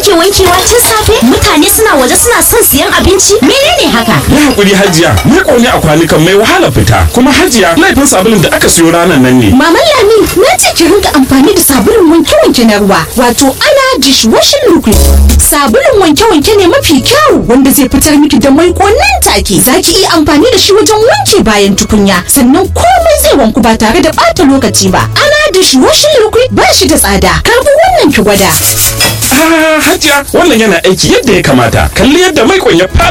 kake wankewa tun safe mutane suna waje suna son siyan abinci menene haka Yi hakuri hajiya, ni ne a kwanukan mai wahala fita, kuma hajiya laifin sabulun da aka siyo ranar nan ne. Maman Lami na ce ki rinka amfani da sabulun wanke-wanke na ruwa wato ana dishwashing liquid. Sabulun wanke-wanke ne mafi kyau wanda zai fitar miki da maiko nan take. Za ki iya amfani da shi wajen wanke bayan tukunya sannan komai zai wanku ba tare da ɓata lokaci ba. Ana dishwashing liquid ba shi da tsada. Karbi wannan ki gwada. Ah, hajiya, wannan yana aiki yadda ya kamata. Kalli yadda maikon ya fara